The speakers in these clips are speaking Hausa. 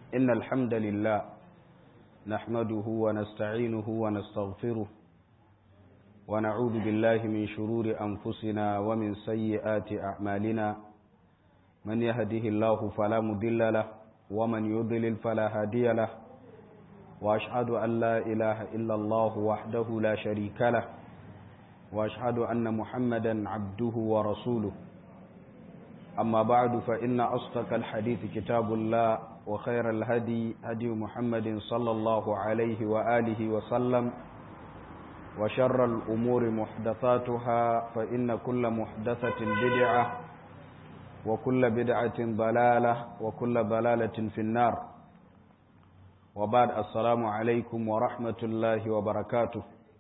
إن الحمد لله نحمده ونستعينه ونستغفره ونعوذ بالله من شرور أنفسنا ومن سيئات أعمالنا من يهده الله فلا مضل له ومن يضلل فلا هادي له وأشهد أن لا إله إلا الله وحده لا شريك له وأشهد أن محمدا عبده ورسوله أما بعد فإن أصدق الحديث كتاب الله وخير الهدي هدي محمد صلى الله عليه وآله وسلم وشر الأمور محدثاتها فإن كل محدثة بدعة وكل بدعة ضلالة وكل ضلالة في النار وبعد السلام عليكم ورحمة الله وبركاته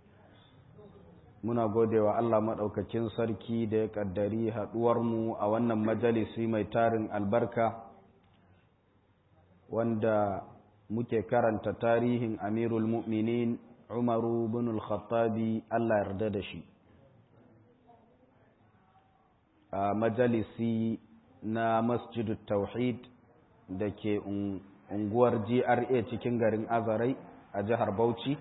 muna gode wa Allah maɗaukakin sarki da ya ƙaddari haɗuwarmu a wannan majalisi mai tarin albarka wanda muke karanta tarihin amirul mu'minin umaru bin al-khattabi Allah yarda da shi a majalisi na masjidut tauhid da ke unguwar GRA cikin garin Azarai a jihar Bauchi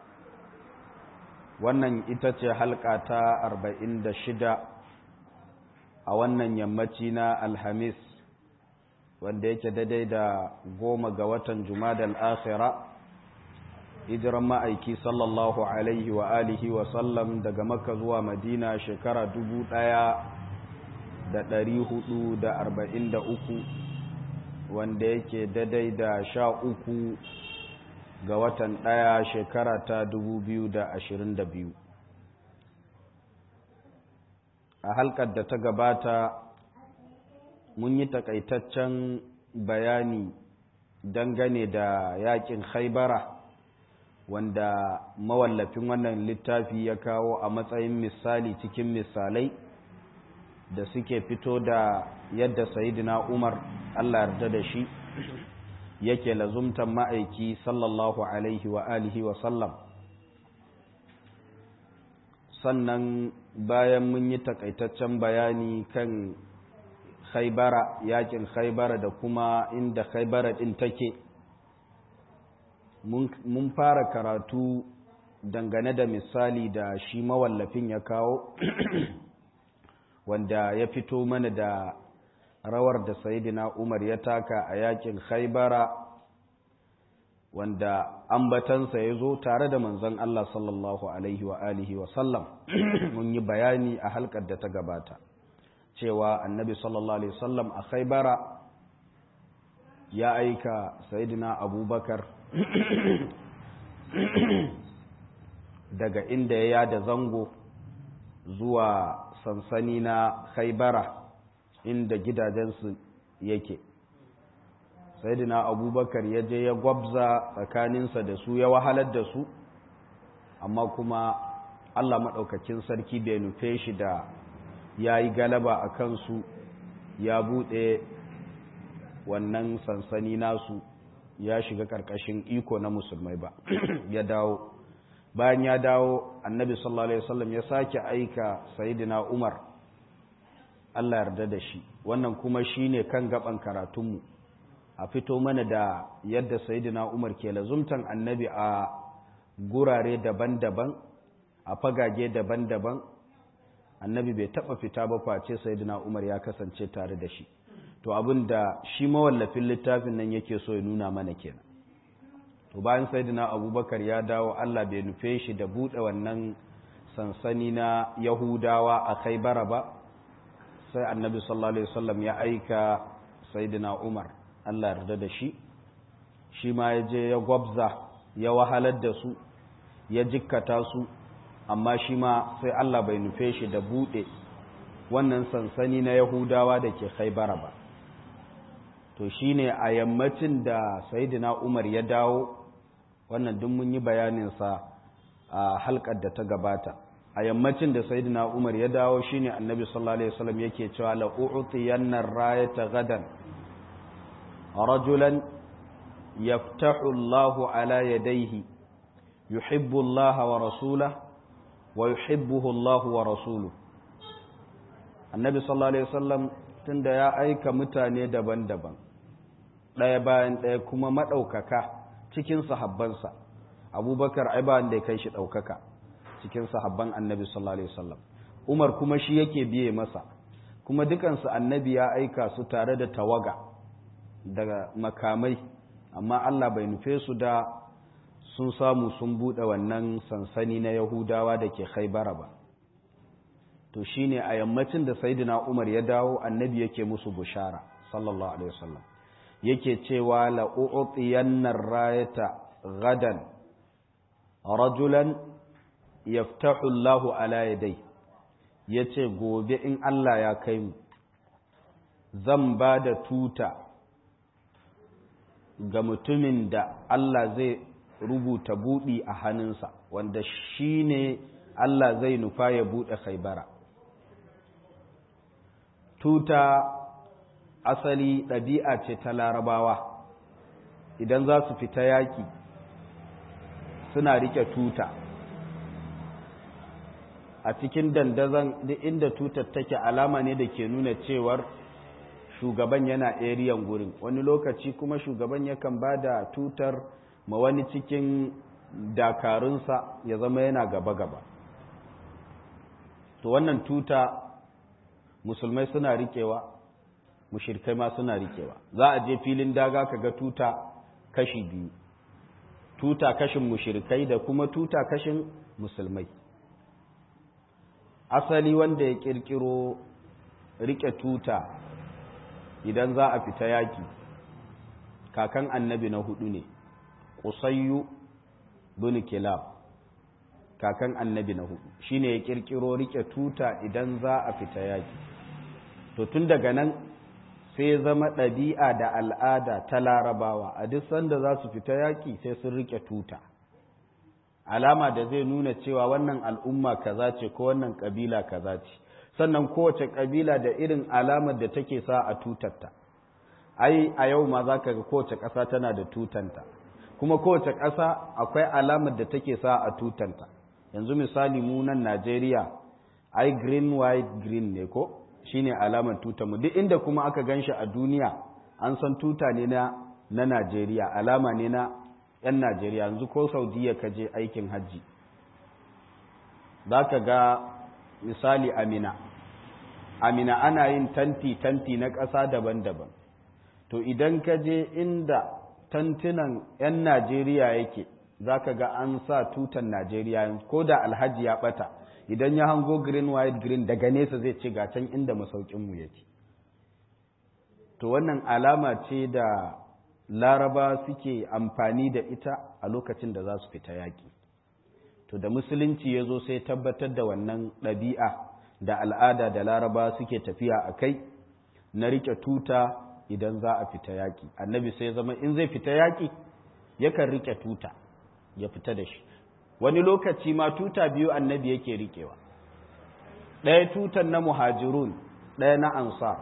wannan ita ce halka ta arba'in da shida a wannan yammaci na alhamis wanda yake daidai da goma ga watan jumadal akhira hijiran ma'aiki sallallahu alaihi wa alihi wa sallam daga makka zuwa madina shekara dubu ɗaya da ɗari hudu da arba'in da uku wanda yake daidai da sha uku ga watan ɗaya shekara ta dubu biyu da ashirin da biyu a halkar da ta gabata mun yi takaitaccen bayani dangane da yakin haibara wanda mawallafin wannan littafi ya kawo a matsayin misali cikin misalai da suke fito da yadda sayidina umar allah yarda da shi yake lazumtan ma'aiki sallallahu alaihi wa alihi wa sallam sannan bayan mun yi takaitaccen bayani kan khaibara yakin khaibara da kuma inda khaibara din take mun fara karatu dangane da misali da shi mawallafin ya kawo wanda ya fito mana da rawar da sayidina umar ya taka a yakin khaibara wanda ambatansa ya zo tare da manzon Allah sallallahu alaihi wa alihi wa sallam mun yi bayani a halkar da ta gabata cewa annabi sallallahu alaihi wasallam a khaibara ya aika sayidina abubakar daga inda ya yada zango zuwa sansani na khaibara inda gidajensu yake saidina abubakar ya je ya gwabza tsakaninsa da su ya wahalar da su amma kuma allah maɗaukakin sarki bai nufe shi da ya yi galaba a kansu ya buɗe wannan sansani nasu ya shiga ƙarƙashin iko na musulmai ba ya dawo bayan ya dawo annabi sallallahu alaihi wasallam ya sake aika sayidina umar Allah yarda da shi wannan kuma shine kan gaban karatunmu a fito mana da yadda sayyidina Umar ke lazumtan annabi a gurare daban-daban a fagage daban-daban annabi bai taba fita ba face sayyidina Umar ya kasance tare da shi to abin da shi mawallafin littafin nan yake so ya nuna mana kenan to bayan sayyidina Abubakar ya dawo Allah bai nufe shi da bude wannan sansani na Yahudawa a Khaibara ba sai annabi sallallahu alaihi wasallam ya aika sayyidina Umar Allah yarda da shi shi ma ya je ya gwabza ya wahalar da su ya jikkata su amma shi ma sai Allah bai nufe shi da bude wannan sansani na Yahudawa da ke Khaibara ba to shine a yammacin da sayyidina Umar ya dawo wannan duk mun yi bayanin sa a halkar da ta gabata a yammacin da sayyidina Umar ya dawo shine Annabi sallallahu alaihi wasallam yake cewa la u'tiyanna rayata gadan rajulan yaftahu Allahu ala yadayhi yuhibbu Allah wa rasulahu wa yuhibbuhu Allah wa rasuluhu Annabi sallallahu alaihi wasallam tunda ya aika mutane daban-daban ɗaya bayan ɗaya kuma maɗaukaka cikin sahabbansa abubakar ai ba wanda ya kai shi ɗaukaka cikin sahabban annabi sallallahu alaihi wasallam umar kuma shi yake biye masa kuma dukansu annabi ya aika su tare da tawaga daga makamai amma Allah bai nufe su da sun samu sun buɗe wannan sansani na yahudawa da ke haibara ba to shine a yammacin da saidina umar ya dawo annabi yake musu bushara sallallahu alaihi wasallam yake cewa la u'tiyanna rayata gadan rajulan yaftahu Allahu ala yadai yace gobe in Allah ya kai mu zan ba da tuta ga mutumin da Allah zai rubuta buɗi a hannunsa wanda shi ne Allah zai nufa ya buɗe khaibara tuta asali ɗabi'a ce ta larabawa idan za su fita yaƙi suna riƙe tuta a cikin dandazon duk inda tutar take alama ne da ke nuna cewar shugaban yana eriyan gurin wani lokaci kuma shugaban yakan ba da tutar ma wani cikin dakarunsa ya zama yana gaba-gaba to wannan tuta musulmai suna rikewa mushirkai ma suna rikewa za a je filin daga kaga tuta kashi biyu tuta kashin mushirkai da kuma tuta kashin musulmai asali wanda ya kirkiro rike tuta idan za a fita yaki kakan annabi na hudu ne kusayyu bin kilab kakan annabi na hudu shine ya kirkiro rike tuta idan za a fita yaki to tun daga nan sai zama ɗabi'a da al'ada ta larabawa a duk sanda za su fita yaki sai sun rike tuta alama da zai nuna cewa wannan al'umma kaza ce ko wannan kabila kaza ce sannan kowace kabila da irin alamar da take sa a tutarta ai a yau ma za ka ga kowace ƙasa tana da tutanta kuma kowace ƙasa akwai alamar da take sa a tutanta yanzu misali mu nan najeriya ai green white green ne ko shine alamar tutarmu duk inda kuma aka gan shi a duniya an san tuta ne na na najeriya alama ne na 'yan najeriya yanzu ko saudiya ka je aikin hajji za ka ga misali amina amina ana yin tanti-tanti na ƙasa daban-daban to idan ka je inda tantunan 'yan najeriya yake za ka ga an sa tutan najeriya ko da alhaji ya ɓata idan ya hango green white green daga nesa zai ce ga can inda masaukinmu yake to wannan alama ce da laraba suke amfani da ita a lokacin da za su fita yaƙi to da musulunci ya zo sai tabbatar da wannan ɗabi'a da al'ada da laraba suke tafiya a kai na riƙe tuta idan za a fita yaƙi annabi sai zama in zai fita yaƙi yakan riƙe tuta ya fita da shi wani lokaci ma tuta biyu annabi yake riƙewa ɗaya tutan na muhajirun ɗaya na ansar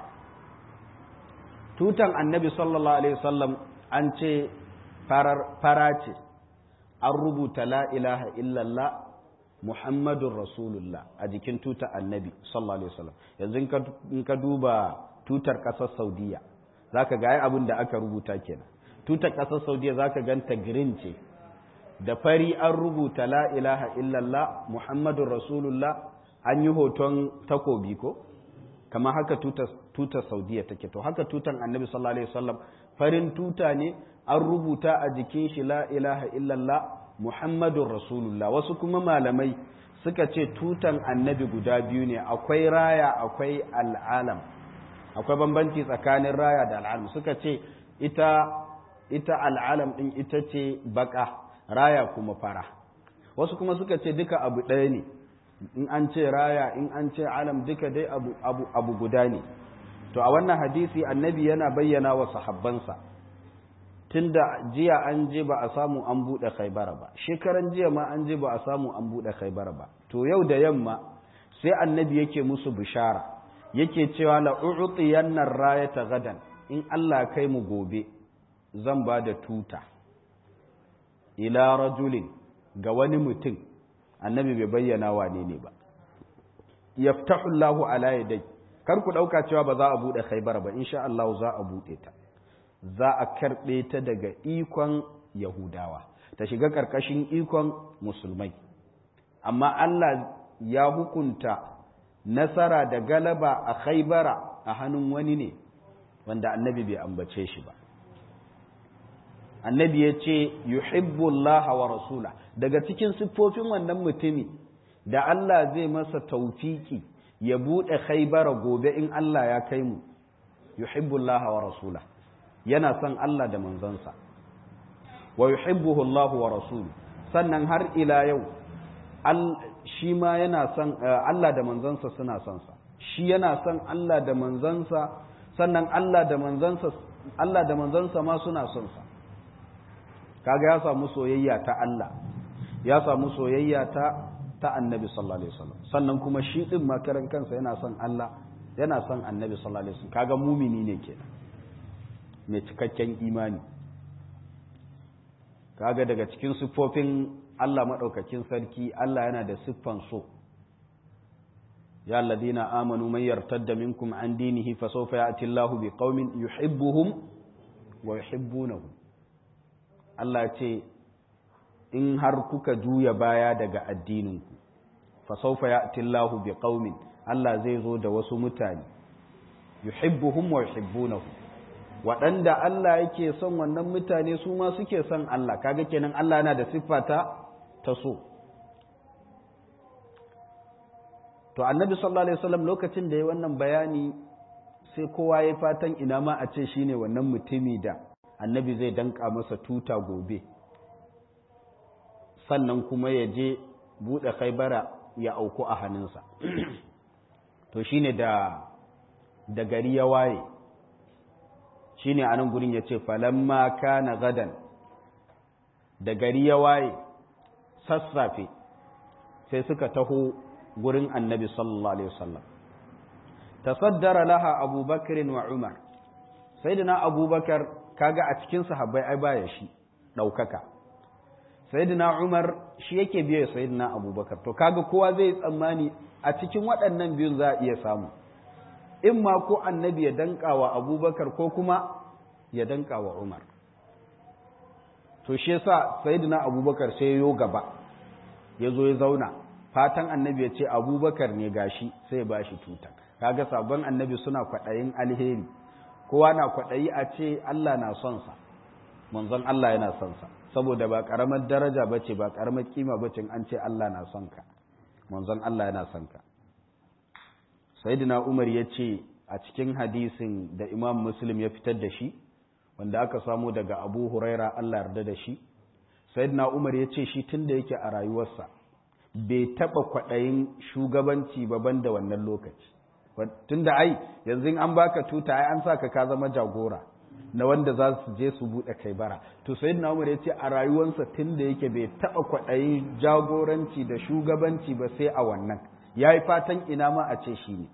tutan annabi sallallahu alaihi wasallam an ce fara ce an rubuta la ilaha illallah muhammadun rasulullah a jikin tutar annabi sallallahu alaihi wasallam yanzu in ka duba tutar ƙasar saudiya za ka ga abin da aka rubuta kenan tutar ƙasar saudiya za ka ganta green ce da fari an rubuta la ilaha illallah muhammadun rasulullah an yi hoton takobi ko kamar haka tutar saudiya take to haka tutan annabi sallallahu alaihi wasallam farin tuta ne an rubuta a jikin shi la ilaha illallah muhammadun rasulullah wasu kuma malamai suka ce tutan annabi guda biyu ne akwai raya akwai al'alam akwai bambanci tsakanin raya da al'alam suka ce ita ita al'alam din ita ce baka raya kuma fara wasu kuma suka ce duka abu ɗaya ne in an ce raya in an ce alam duka dai abu, abu, abu guda ne to a wannan hadisi annabi yana bayyana wa sahabbansa tunda jiya an je ba a samu an buɗe khaibara ba shekaran jiya ma an je ba a samu an buɗe khaibara ba to yau da yamma sai annabi yake musu bishara yake cewa la u'tiyanna rayata gadan in Allah kai mu gobe zan ba da tuta ila rajulin ga wani mutum annabi bai bayyana wane ne ba yaftahu Allahu ala yadai kar ku dauka cewa ba za a bude Khaibar ba insha Allah za a bude ta za a karɓe ta daga ikon yahudawa ta shiga ƙarƙashin ikon musulmai amma Allah ya hukunta nasara da galaba a khaibara a hannun wani ne wanda annabi bai ambace shi ba annabi ya ce yuhibbullaha wa rasula daga cikin siffofin wannan mutumi da Allah zai masa taufiki ya buɗe khaibara gobe in Allah ya kai mu yuhibbullaha wa rasula yana son Allah da manzansa wa yuhibbuhu Allah wa rasulu sannan har ila yau shi ma yana son Allah da manzansa suna son sa shi yana son Allah da manzansa sannan Allah da manzansa Allah da manzansa ma suna son sa kaga ya samu soyayya ta Allah ya samu soyayya ta ta Annabi sallallahu alaihi wasallam sannan kuma shi din makaran kansa yana son Allah yana son Annabi sallallahu alaihi wasallam kaga mumini ne kenan mai cikakken imani kaga daga cikin siffofin Allah maɗaukakin sarki Allah yana da siffan so ya alladhina amanu man yartadda minkum an dinihi fa sawfa ya'ti Allahu bi qaumin yuhibbuhum wa yuhibbunahu Allah ce in har kuka juya baya daga addininku fa sawfa ya'ti Allahu bi qaumin Allah zai zo da wasu mutane yuhibbuhum wa yuhibbunahu waɗanda Allah yake son wannan mutane su ma suke son Allah kaga kenan Allah yana da siffata ta so to annabi sallallahu alaihi wasallam lokacin da ya wannan bayani sai kowa ya fatan ina ma a ce shine wannan mutumi da annabi zai danka masa tuta gobe sannan kuma ya je buɗe khaibara ya auku a hannunsa to shine da da gari ya waye shine a nan gurin ya ce falamma kana gadan da gari ya waye sassafe sai suka taho gurin annabi sallallahu alaihi wasallam tasaddara laha abubakar wa umar sayyidina abubakar kaga a cikin sahabbai ai baya shi daukaka sayyidina umar shi yake biye sayyidina abubakar to kaga kowa zai tsammani a cikin waɗannan biyun za a iya samu in ma ko annabi ya danka wa abubakar ko kuma ya danka wa umar to shi yasa sayyidina abubakar sai yo gaba ya zo ya zauna fatan annabi ya ce abubakar ne gashi sai ba shi tuta kaga sabon annabi suna kwaɗayin alheri kowa na kwaɗayi a ce Allah na son sa manzon Allah yana son sa saboda ba karamar daraja bace ba karamar kima bace an ce Allah na son ka manzon Allah yana son ka sayyidina Umar ya ce a cikin hadisin da Imam Muslim ya fitar da shi wanda aka samu daga Abu Huraira Allah yarda da shi sayyidina Umar ya ce shi tunda yake a rayuwarsa bai taba kwaɗayin shugabanci ba banda wannan lokaci tunda ai yanzu an baka tuta ai an saka ka zama jagora na wanda za su je su buɗe kai bara to sayyidina Umar ya ce a rayuwarsa tunda yake bai taba kwaɗayin jagoranci da shugabanci ba sai a wannan yayi fatan ina ma a ce shi ne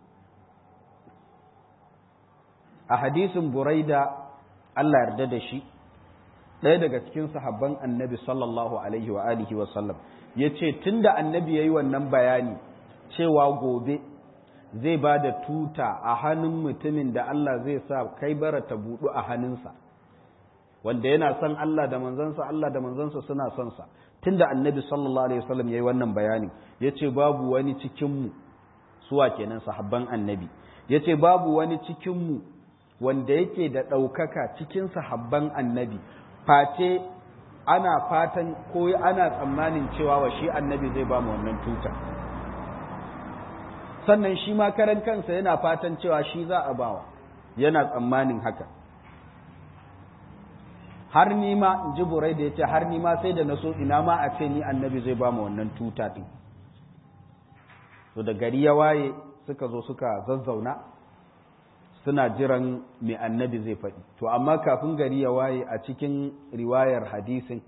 a hadisin Buraida Allah yarda da shi ɗaya daga cikin sahabban annabi sallallahu alaihi wa alihi wa sallam ya ce tun da annabi ya yi wannan bayani cewa gobe zai ba da tuta a hannun mutumin da Allah zai sa kai bara ta buɗu a hannunsa wanda yana son Allah da manzansa Allah da manzansa suna son sa tun da annabi sallallahu alaihi wasallam ya yi wannan bayani ya ce babu wani cikinmu suwa kenan sahabban annabi ya ce babu wani cikinmu wanda yake da ɗaukaka cikin sahabban annabi face ana fatan ko ana tsammanin cewa wa shi annabi zai ba mu wannan tuta sannan shi ma karan kansa yana fatan cewa shi za a bawa yana tsammanin haka har ni ma in ji burai da ya ce har ni ma sai da na so ina ma a ce ni annabi zai ba mu wannan tuta ɗin to da gari ya waye suka zo suka zazzauna suna jiran mai annabi zai faɗi to amma kafin gari ya waye a cikin riwayar hadisin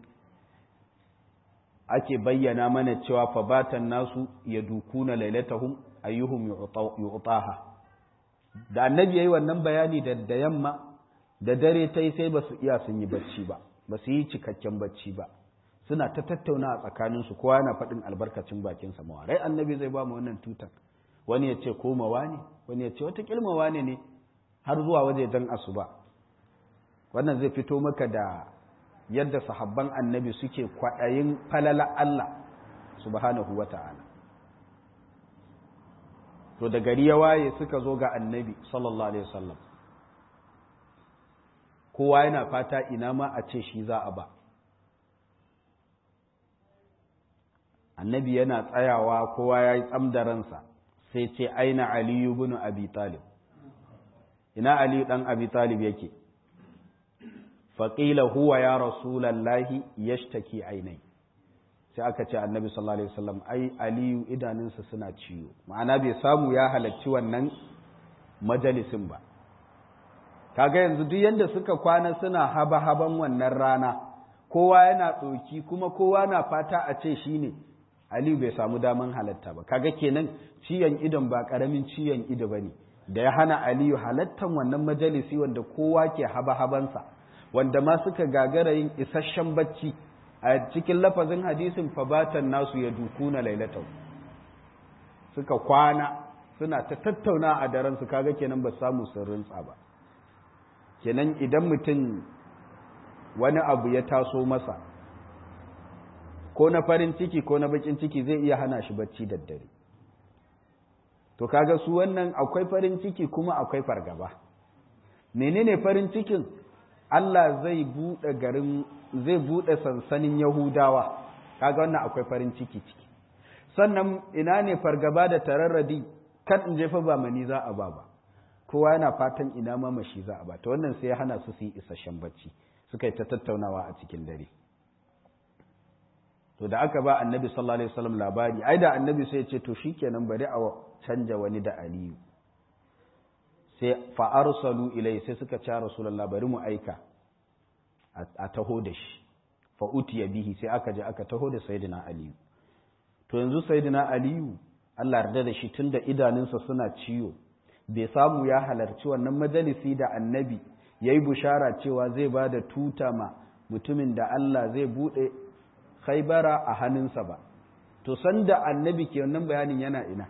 ake bayyana mana cewa fabatan nasu ya dukuna lailatahum ayyuhum yu'taha da annabi yayi wannan bayani da da yamma da dare tai sai ba su iya sun yi bacci ba ba su yi cikakken bacci ba suna ta tattauna a tsakaninsu kowa yana faɗin albarkacin bakinsa mawarai annabi zai ba mu wannan tutar wani ya ce komawa ne wani ya ce wata kilmawa ne ne har zuwa wajejen asuba wannan zai fito maka da yadda sahabban annabi suke kwaɗayin falala Allah subhanahu wa ta'ala to da gari ya waye suka zo ga annabi sallallahu alaihi wasallam kowa yana fata ina ma a ce shi za a ba annabi yana tsayawa kowa ya yi tsamdaransa sai ce aina aliyu bin abi talib ina aliyu dan abi talib yake faƙila huwa ya rasulallahi yashtaki ainai sai aka ce annabi sallallahu alaihi wasallam ai aliyu idanunsa suna ciwo ma'ana bai samu ya halarci wannan majalisin ba kaga yanzu duk yanda suka kwana suna haba-haban wannan rana kowa yana ɗoki kuma kowa na fata a ce shi ne aliyu bai samu daman halatta ba kaga kenan ciyan idon ba ƙaramin ciyan ido ba ne da ya hana aliyu halattan wannan majalisi wanda kowa ke haba-habansa wanda ma suka gagara yin isasshen bacci a cikin lafazin hadisin fabatan nasu ya dukuna lailatau suka kwana suna ta tattauna a daren su kaga kenan ba samu sirrin ba kenan idan mutum wani abu ya taso masa ko na farin ciki ko na bakin ciki zai iya hana shi bacci daddare to kaga su wannan akwai farin ciki kuma akwai fargaba menene farin cikin Allah zai bude garin zai bude sansanin Yahudawa kaga wannan akwai farin ciki ciki sannan ina ne fargaba da tararradi kan in jefa ba mani za a ba ba kowa yana fatan ina ma mashi za a ba to wannan sai ya hana su su yi isasshen bacci suka yi ta tattaunawa a cikin dare to da aka ba annabi sallallahu alaihi wasallam labari ai da annabi sai ya ce to shikenan bari a canja wani da aliyu sai fa arsalu ilai sai suka ce rasulullah bari mu aika a taho da shi fa utiya bihi sai aka je aka taho da sayyidina aliyu to yanzu sayyidina aliyu Allah yarda da shi tunda idanunsa suna ciwo bai samu ya halarci wannan majalisi da annabi yayi bushara cewa zai ba da tuta ma mutumin da Allah zai bude khaybara a hannunsa ba to sanda annabi ke wannan bayanin yana ina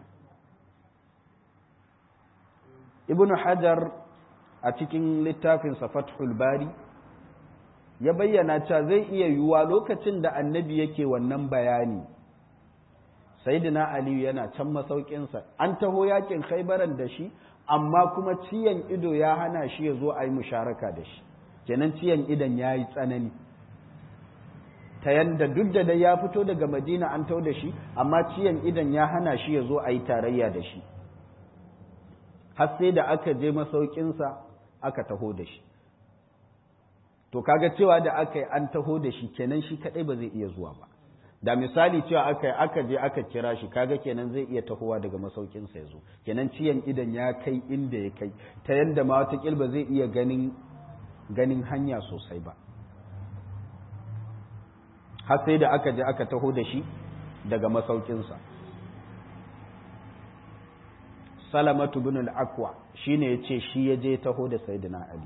ibn hajar a cikin littafinsa fathul bari ya bayyana cewa zai iya yiwuwa lokacin da annabi yake wannan bayani sayyidina aliyu yana can masaukinsa an taho yakin khaibaran da shi amma kuma ciyan ido ya hana shi ya zo a yi musharaka da shi kenan ciyan idon ya yi tsanani ta yanda duk da dai ya fito daga madina an tau da shi amma ciyan idon ya hana shi ya zo a yi tarayya da shi har sai da aka je masaukinsa aka taho da shi to kaga cewa da aka yi an taho da shi kenan shi kadai ba zai iya zuwa ba da misali cewa aka yi aka je aka kira shi kaga kenan zai iya tahowa daga masaukinsa ya zo kenan ciyan idan ya kai inda ya kai ta yadda ma wata ba zai iya ganin ganin hanya sosai ba har sai da aka je aka taho da shi daga masaukinsa salamatu bin al-akwa shine yace shi ya je taho da sayyidina ali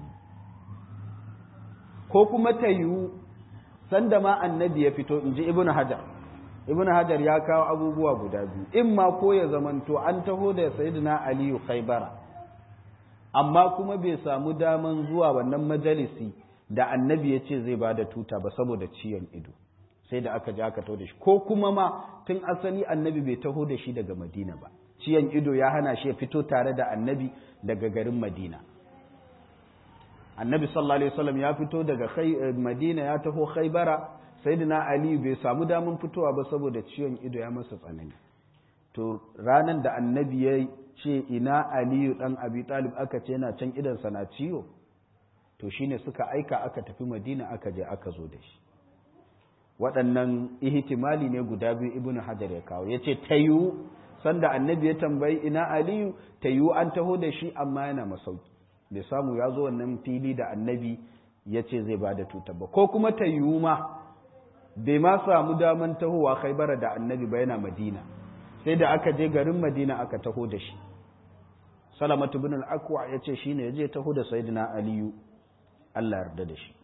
ko kuma ta yiwu sanda ma annabi ya fito inji ibnu hajar ibnu hajar ya kawo abubuwa guda biyu in ma ko ya zamanto an taho da sayyidina ali khaybara amma kuma bai samu daman zuwa wannan majalisi da annabi ya ce zai ba da tuta ba saboda ciyon ido sai da aka je aka taho da shi ko kuma ma tun asali annabi bai taho da shi daga madina ba ciyan ido ya hana shi ya fito tare da annabi daga garin madina annabi sallallahu alaihi wasallam ya fito daga madina ya taho khaybara sayyidina ali bai samu damun fitowa ba saboda ciwon ido ya masa tsanani to ranan da annabi ya ce ina aliyu dan abi talib aka ce yana can idansa na ciwo to shine suka aika aka tafi madina aka je aka zo da shi waɗannan ihtimali ne guda biyu ibnu hajar ya kawo yace tayu sanda annabi ya tambayi ina aliyu ta yiwu an taho da shi amma yana masauki bai samu ya zo wannan fili da annabi ya ce zai ba da tuta ba ko kuma ta yiwu ma bai ma samu daman tahowa khaibara da annabi ba yana madina sai da aka je garin madina aka taho da shi salamatu bin al-akwa ya ce shine ya je taho da sayyidina aliyu Allah yarda da shi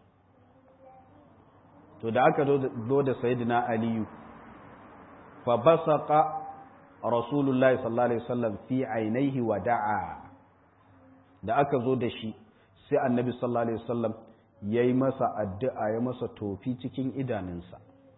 to da aka zo da sayyidina aliyu fa basaqa rasulullahi sallallahu alaihi wasallam fi ainihi wa da'a da aka zo da shi sai annabi sallallahu alaihi wasallam ya yi masa addu'a ya masa tofi cikin idanunsa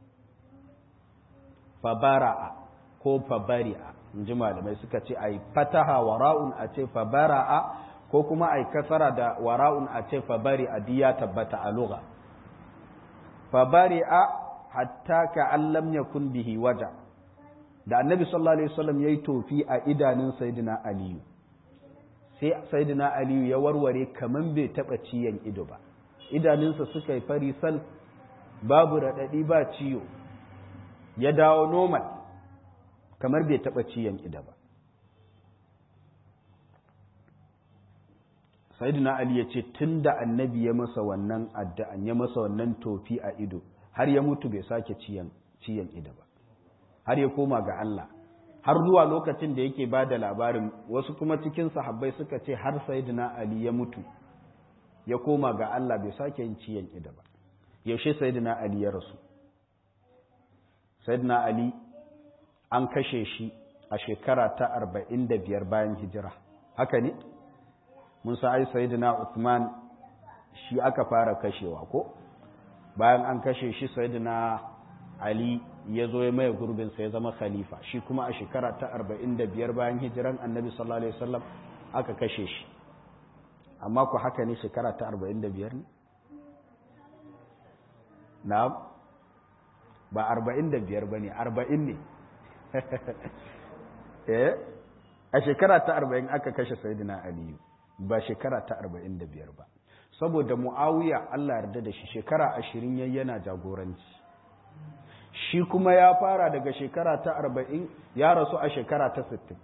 fabara'a ko fabari'a in ji malamai suka ce a yi fataha wara'un a ce fabara'a ko kuma a yi kasara da wara'un a ce fabari'a diya tabbata a lugha fabari'a hatta ka allam yakun bihi waja da annabi sallallahu alaihi wasallam yayi tofi a idanun sayyidina aliyu sai sayyidina aliyu ya warware kaman bai taba ciyan ido ba idanunsa suka yi fari sal babu radadi ba ciyo ya dawo normal kamar bai taba ciyan ido ba sayyidina ali ya ce tunda annabi ya masa wannan addu'an ya masa wannan tofi a ido har ya mutu bai sake ciyan ciyan ido ba har ya koma ga Allah har zuwa lokacin da yake ba da labarin wasu kuma cikin sahabbai suka ce har sayyidina Ali ya mutu ya koma ga Allah bai sake yin ciyan ida ba yaushe sayyidina Ali ya rasu sayyidina Ali an kashe shi a shekara ta arba'in da biyar bayan hijira haka ne mun sa ai sayyidina Uthman shi aka fara kashewa ko bayan an kashe shi sayyidina Ali ya zo ya maye gurbinsa ya zama khalifa shi kuma a shekara ta arba'in da biyar bayan hijiran annabi sallallahu alaihi wasallam aka kashe shi amma ku haka ne shekara ta arba'in da biyar ne? na ba arba'in da biyar ba ne arba'in ne eh a shekara ta arba'in aka kashe sayidina aliyu ba shekara ta arba'in da biyar ba saboda mu'awiya allah yarda da shi shekara ashirin yana jagoranci shi kuma ya fara daga shekara ta arba'in ya rasu a shekara ta sittin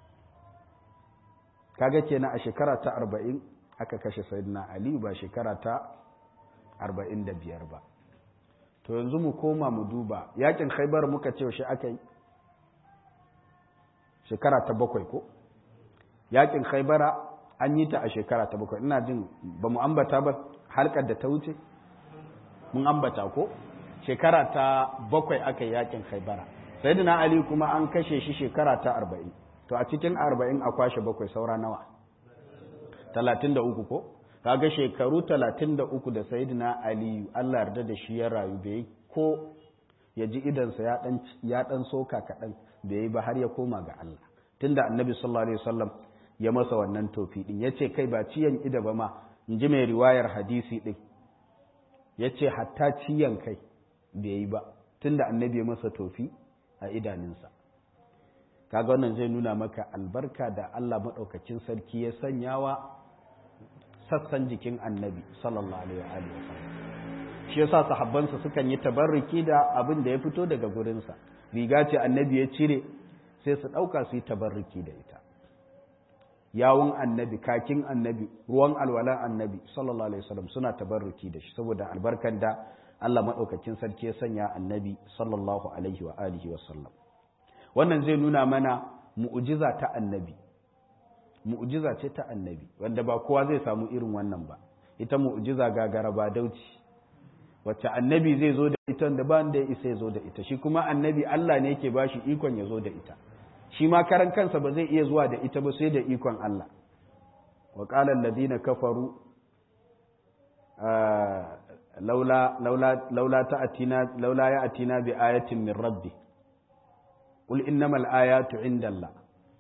kaga kenan a shekara ta arba'in aka kashe sayidina aliyu ba shekara ta arba'in da biyar ba to yanzu mu koma mu duba yakin khaibar muka ce shi aka yi shekara ta bakwai ko yakin khaibara an yi ta a shekara ta bakwai ina jin ba mu ambata ba halkar da ta wuce mun ambata ko shekara ta bakwai aka yi yakin khaibara sayyidina ali kuma an kashe shi shekara ta arba'in to a cikin arba'in a kwashe bakwai saura nawa talatin da uku ko kaga shekaru talatin da uku da sayyidina ali allah yarda da shi ya rayu bai ko ya ji idansa ya dan soka kaɗan bai yi ba har ya koma ga allah tunda annabi sallallahu alaihi wasallam ya masa wannan tofi din ya ce kai ba ciyan ida ba ma in ji mai riwayar hadisi din ya ce hatta ciyan kai bai yi ba tunda annabi ya masa tofi a idaninsa kaga wannan zai nuna maka albarka da Allah maɗaukacin sarki ya sanyawa sassan jikin annabi sallallahu alaihi wa sallam shi yasa sahabbansa sukan yi tabarruki da abin da ya fito daga gurinsa riga ce annabi ya cire sai su ɗauka su yi tabarruki da ita yawun annabi kakin annabi ruwan alwalan annabi sallallahu alaihi wasallam suna tabarruki da shi saboda albarkan da Allah maɗaukakin sarki ya sanya annabi sallallahu alaihi wa alihi wa sallam wannan zai nuna mana mu'jiza ta annabi mu'jiza ce ta annabi wanda ba kowa zai samu irin wannan ba ita mu'jiza gagara ba dauci wacce annabi zai zo da ita wanda ba wanda ya isa ya zo da ita shi kuma annabi Allah ne yake bashi ikon ya zo da ita shi ma karan kansa ba zai iya zuwa da ita ba sai da ikon Allah wa qala alladhina kafaru laula laula laula ta'atina laula ya'tina bi ayatin min rabbi qul innamal ayatu indallah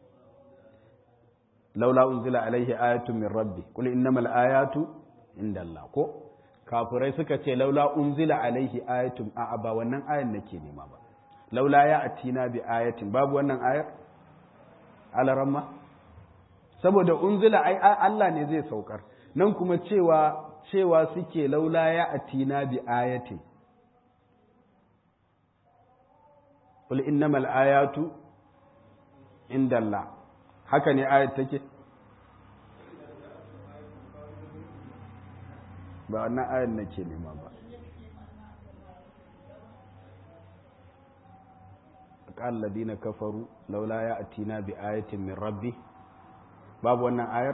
laula unzila alaihi ayatun min rabbi qul innamal ayatu indallah ko kafirai suka ce laula unzila alaihi ayatun a'a ba wannan ayan nake nema ba laula ya atina bi ayatin babu wannan ayar alaramma saboda unzila ai Allah ne zai saukar nan kuma cewa cewa suke laula ya atina bi ayatin qul innamal ayatu indallah haka ne ayat take ba wannan ayat nake nema ba قال الذين كفروا لولا يأتينا بآية من ربي باب wannan ayar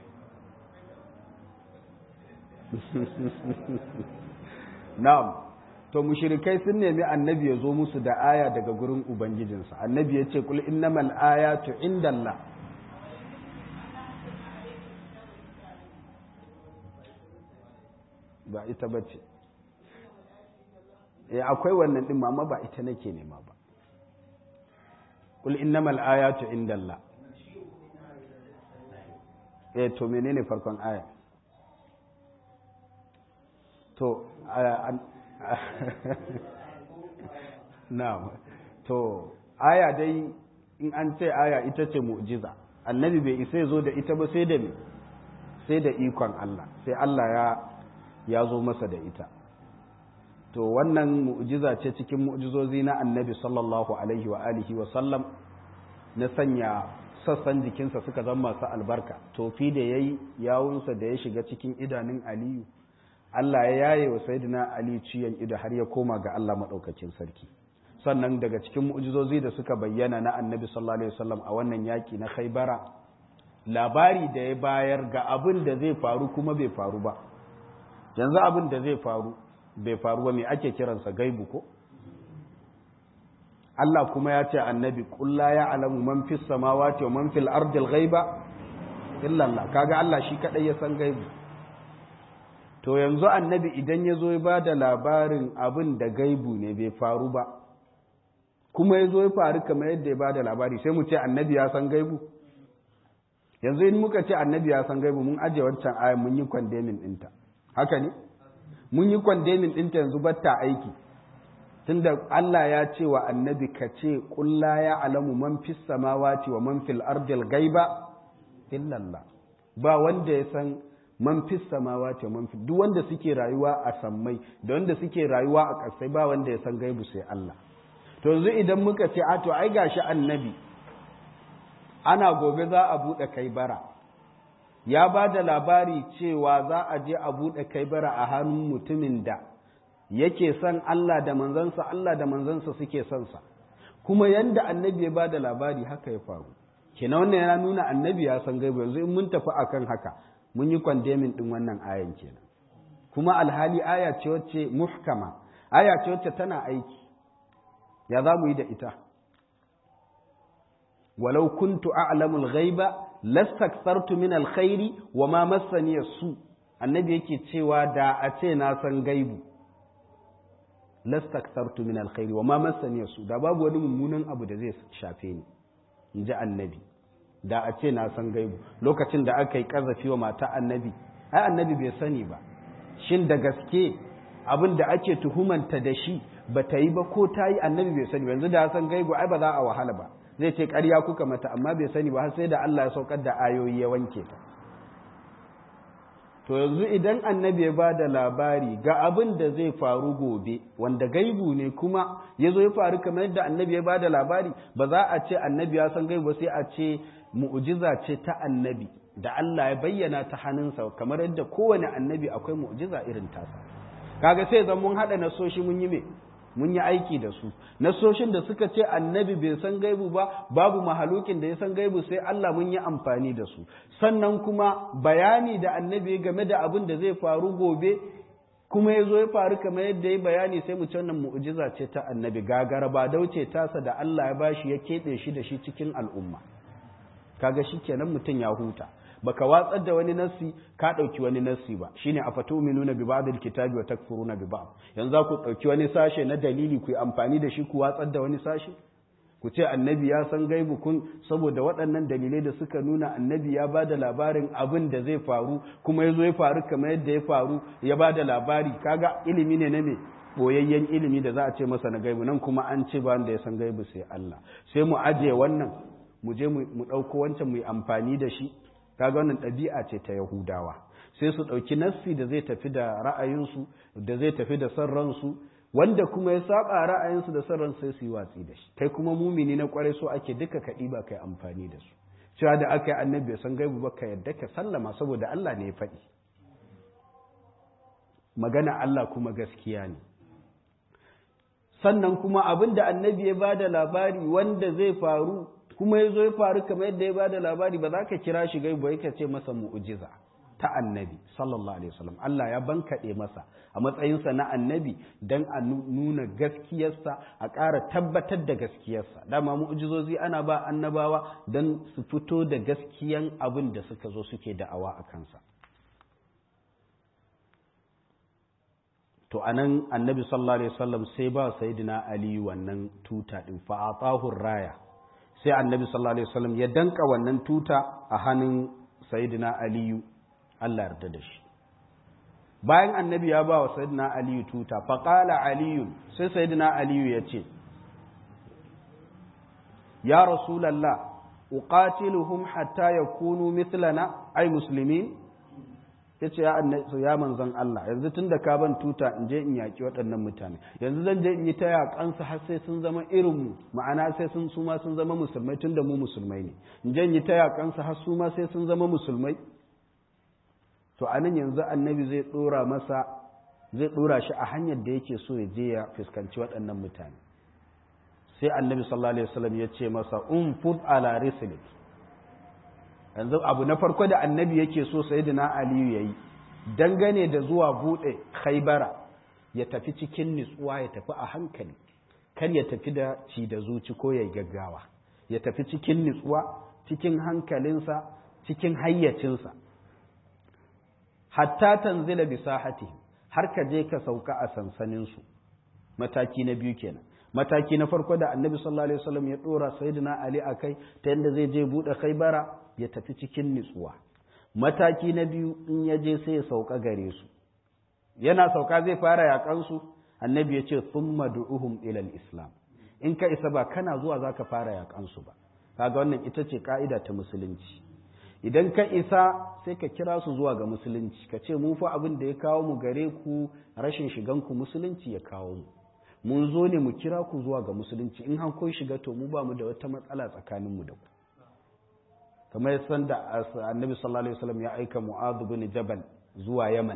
na'am to mushrikai sun nemi annabi ya zo musu da aya daga gurin ubangijinsa annabi ya ce kul innamal ayatu indallah ba ita bace eh akwai wannan din amma ba ita nake nema ba kul innamal ayatu indallah eh to menene farkon aya to na'am to aya dai in an ce aya ita ce mu'jiza annabi bai isa zo da ita ba sai da me sai da ikon Allah sai Allah ya ya zo masa da ita to wannan mu'jiza ce cikin mu'jizozi na annabi sallallahu alaihi wa alihi wa sallam na sanya sassan jikinsa suka zama masu albarka tofi da yayi yawunsa da ya shiga cikin idanun aliyu Allah ya yaye wa sayyidina ali ciyan ido har ya koma ga Allah madaukakin sarki sannan daga cikin mu'jizozi da suka bayyana na annabi sallallahu alaihi wasallam a wannan yaki na khaybara labari da ya bayar ga abin da zai faru kuma bai faru ba yanzu abin da zai faru bai faru ba me ake kiransa gaibu ko Allah kuma ya ce annabi qul la ya'lamu man fis samawati wa man fil ardi al ghaiba illa Allah kaga Allah shi kadai ya san gaibu to yanzu annabi idan ya zo ya ba da labarin abin da gaibu ne bai faru ba kuma ya zo ya faru kamar yadda ya ba da labari sai mu ce annabi ya san gaibu yanzu in muka ce annabi ya san gaibu mun ajiye wancan ayan mun yi kwandemin ɗinta haka ne mun yi kwandemin ɗinta yanzu batta aiki tunda Allah ya ce wa annabi ka ce kulla ya alamu man fis samawati wa man fil ardil gaiba illallah ba wanda ya san man fis samawati wa man fil duk wanda suke rayuwa a sammai da wanda suke rayuwa a ƙasai ba wanda ya san gaibu sai Allah to yanzu idan muka ce a to ai gashi annabi ana gobe za a buɗe kai bara ya ba da labari cewa za a je a buɗe kai bara a hannun mutumin da yake son Allah da manzansa Allah da manzansa suke son sa kuma yanda annabi ya ba da labari haka ya faru kina wannan yana nuna annabi ya san gaibu yanzu in mun tafi akan haka mun yi kwandemin din wannan ayan kenan kuma alhali aya ce wacce muhkama aya ce wacce tana aiki ya za mu yi da ita walau kuntu a'lamu al-ghaiba lastakthartu min al-khairi wa ma massani su annabi yake cewa da a ce na san gaibu lastakthartu min al-khairi wa ma massani su da babu wani mummunan abu da zai shafe ni inji annabi da a ce na san gaibu lokacin da aka yi kazafi wa mata annabi ai annabi bai sani ba shin da gaske abin da ake tuhumanta da shi ba ta yi ba ko ta yi annabi bai sani ba yanzu da san gaibu ai ba za a wahala ba zai ce ƙarya kuka mata amma bai sani ba har sai da Allah ya saukar da ayoyi ya wanke ta to yanzu idan annabi ya ba da labari ga abin da zai faru gobe wanda gaibu ne kuma ya zo ya faru kamar yadda annabi ya ba da labari ba za a ce annabi ya san gaibu ba sai a ce mu'jiza ce ta annabi da Allah ya bayyana ta hannunsa kamar yadda kowane annabi akwai mu'jiza irin tasa kaga sai zan mun haɗa nasoshi mun yi me mun yi aiki da su nasoshin da suka ce annabi bai san gaibu ba babu mahalukin da ya san gaibu sai Allah mun yi amfani da su sannan kuma bayani da annabi game da abin da zai faru gobe kuma ya zo ya faru kamar yadda ya bayani sai mu ce wannan mu'jiza ce ta annabi gagara ba dauce tasa da Allah ya bashi ya keɓe shi da shi cikin al'umma kaga shikenan mutum ya huta baka watsar da wani nassi ka ɗauki wani nassi ba shine a fatuminuna bi ba'dil kitabi wa takfuruna bi ba'd yanzu ku ɗauki wani sashe na dalili ku yi amfani da shi ku watsar da wani sashe ku ce annabi ya san gaibu kun saboda waɗannan dalilai da suka nuna annabi ya ba da labarin abin da zai faru kuma ya zo ya faru kamar yadda ya faru ya ba da labari kaga ilimi ne na me boyayyen ilimi da za a ce masa na gaibu nan kuma an ce ba wanda ya san gaibu sai Allah sai mu ajiye wannan mu je mu ɗauko wancan mu yi amfani da shi kaga wannan ɗabi'a ce ta Yahudawa sai su ɗauki nassi da zai tafi da ra'ayinsu da zai tafi da son ransu wanda kuma ya saba ra'ayinsu da son ransu sai su yi watsi da shi kai kuma mumini na kwarai so ake duka kaɗi ba kai amfani da su cewa da aka yi annabi san gaibu ba ka yadda ka sallama saboda Allah ne ya faɗi magana Allah kuma gaskiya ne sannan kuma abin da annabi ya ba da labari wanda zai faru kuma ya zo ya faru kamar yadda ya bada labari ba za ka kira shi gaibu yake ce masa mu'ujiza ta annabi sallallahu alaihi wasallam Allah ya bankaɗe masa a matsayinsa na annabi don a nuna gaskiyarsa a ƙara tabbatar da gaskiyarsa dama mu'ujizozi ana ba annabawa don su fito da gaskiyan abin da suka zo suke da'awa a kansa to anan annabi sallallahu alaihi wasallam sai ba sayyidina ali wannan tuta din fa atahu raya sai annabi sallallahu alaihi wasallam ya danka wannan tuta a hannun sayyidina ali Allah yarda da shi bayan annabi ya ba wa sayyidina ali tuta fa qala ali sai sayyidina ali ya ce ya rasulullah uqatiluhum hatta yakunu mithlana ay muslimin yace ya annabi ya manzon Allah yanzu tunda ka ban tuta in je in yaki waɗannan mutane yanzu zan je in yi ta yakan su har sai sun zama irin mu ma'ana sai sun su ma sun zama musulmai tunda mu musulmai ne in je in yi ta yakan su har su ma sai sun zama musulmai to anan yanzu annabi zai dora masa zai dora shi a hanyar da yake so ya je ya fuskanci waɗannan mutane sai annabi sallallahu alaihi wasallam ya ce masa umfud ala rislik yanzu abu na farko da annabi yake so sayyidina aliyu yayi dangane da zuwa bude khaybara ya tafi cikin nutsuwa ya tafi a hankali kar ya tafi da ci da zuci ko ya gaggawa ya tafi cikin nutsuwa cikin hankalinsa cikin hayyacinsa hatta tanzila bi sahati har ka je ka sauka a sansaninsu mataki na biyu kenan mataki na farko da annabi sallallahu alaihi wasallam ya dora sayyidina ali akai ta yanda zai je bude khaybara ya tafi cikin nutsuwa mataki na biyu in ya je sai ya sauka gare su yana sauka zai fara yakan su annabi ya ce thumma du'uhum ila islam in ka isa ba kana zuwa zaka fara yakan su ba kaga wannan ita ce ka'ida ta musulunci idan ka isa sai ka kira su zuwa ga musulunci ka ce mu fa abin da ya kawo mu gare ku rashin shigan ku musulunci ya kawo mu mun zo ne mu kira ku zuwa ga musulunci in han kun shiga to mu ba mu da wata matsala tsakanin mu da ku kamar san da annabi sallallahu alaihi wasallam ya aika mu'adh bin jabal zuwa yaman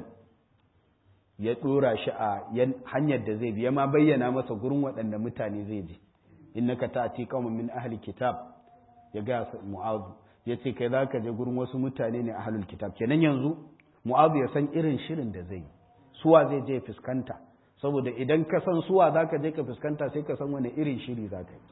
ya dora shi a hanyar da zai bi ya ma bayyana masa gurin waɗanda mutane zai je innaka ta'ti qauman min ahli kitab ya ga mu'adh ya ce kai zaka je gurin wasu mutane ne ahlul kitab kenan yanzu mu'adh ya san irin shirin da zai suwa zai je fuskanta saboda idan ka san suwa za ka je ka fuskanta sai ka san wani irin shiri za ka yi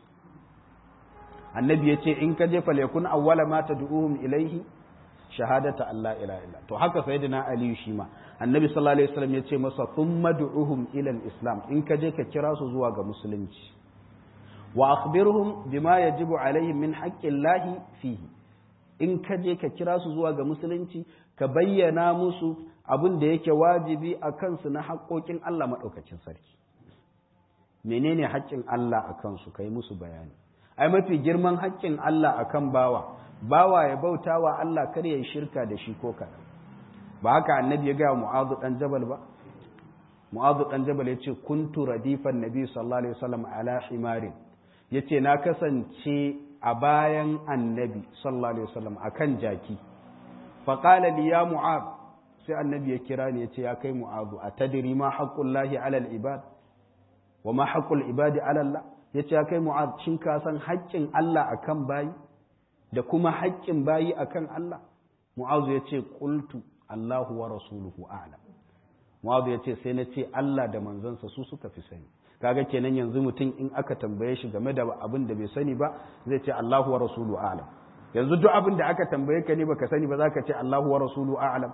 annabi ya ce in ka je falekun awwala ma ta du'uhum ilaihi shahadata Allah ila illa to haka sayyidina aliyu shi ma annabi sallallahu alaihi wasallam ya ce masa thumma du'uhum ila islam in ka je ka kira su zuwa ga musulunci wa akhbirhum bima yajibu alaihim min haqqillahi fihi in ka je ka kira su zuwa ga musulunci ka bayyana musu abin da yake wajibi a kansu na haƙoƙin Allah maɗaukacin sarki menene haƙƙin Allah a kansu ka yi musu bayani ai mafi girman haƙƙin Allah a kan bawa bawa ya bauta wa Allah kar ya yi shirka da shi ko kaɗan ba haka annabi ya gaya mu'azu ɗan jabal ba mu'azu ɗan jabal ya ce kuntu radifan nabi sallallahu alaihi wasallam ala himarin ya ce na kasance a bayan annabi sallallahu alaihi wasallam akan jaki faqala li ya mu'az sai annabi ya kira ni ya ce ya kai mu'azu a tadiri ma haƙƙullahi alal ibad wa ma haƙƙul ibadi alallah ya ce ya kai mu'azu shin ka san haƙƙin Allah akan bayi da kuma haƙƙin bayi akan Allah mu'azu ya ce qultu Allahu wa rasuluhu a'lam mu'azu ya ce sai na ce Allah da manzansa su suka fi sani kaga kenan yanzu mutum in aka tambaye shi game da abin da bai sani ba zai ce Allahu wa rasuluhu a'lam yanzu duk abin da aka tambaye ka ne baka sani ba zaka ce Allahu wa rasuluhu a'lam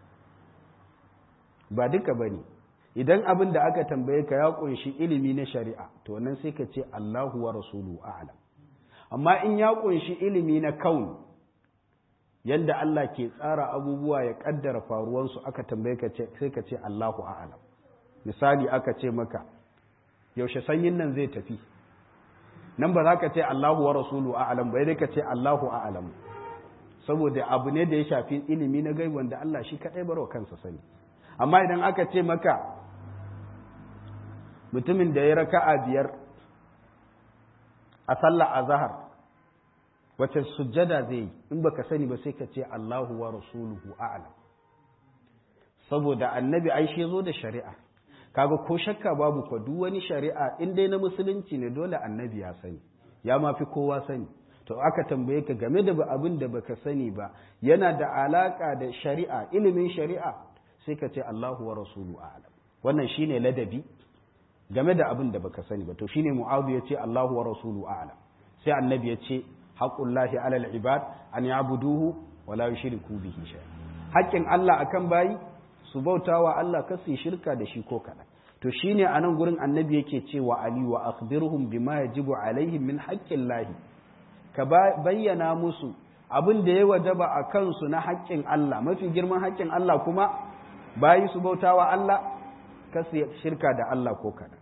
ba duka ba ne idan abin da aka tambaye ka ya kunshi ilimi na shari'a to nan sai ka ce Allahu wa rasulu a'lam amma in ya kunshi ilimi na kaun yadda Allah ke tsara abubuwa ya kaddara faruwansu aka tambaye ka sai ka ce Allahu a'lam misali aka ce maka yaushe sanyin nan zai tafi nan ba za ka ce Allahu wa rasulu a'lam ba dai ka ce Allahu a'lam saboda abu ne da ya shafi ilimi na gaibu wanda Allah shi kadai barwa kansa sani amma idan aka ce maka mutumin da ya raka'a biyar a sallah azhar wace sujjada zai yi in baka sani ba sai ka ce Allahu wa rasuluhu a'lam saboda annabi ai shi zo da shari'a kaga ko shakka babu ko duk wani shari'a in dai na musulunci ne dole annabi ya sani ya ma fi kowa sani to aka tambaye ka game da abin da baka sani ba yana da alaka da shari'a ilimin shari'a sai ka ce Allahu wa rasulu a'lam wannan shine ladabi game da abin da baka sani ba to shine mu'adhu yace Allahu wa rasulu a'lam sai annabi yace haqqullahi 'alal ibad an ya'buduhu wa la yushriku bihi shay'a haƙƙin Allah akan bayi su bautawa Allah kar su shirka da shi ko kaɗan to shine a nan gurin annabi yake cewa ali wa akhbirhum bima yajibu alaihim min haqqin lahi ka bayyana musu abin da ya wajaba a kansu na haƙƙin Allah mafi girman haƙƙin Allah kuma bayi su bautawa Allah kasu shirka da Allah ko kada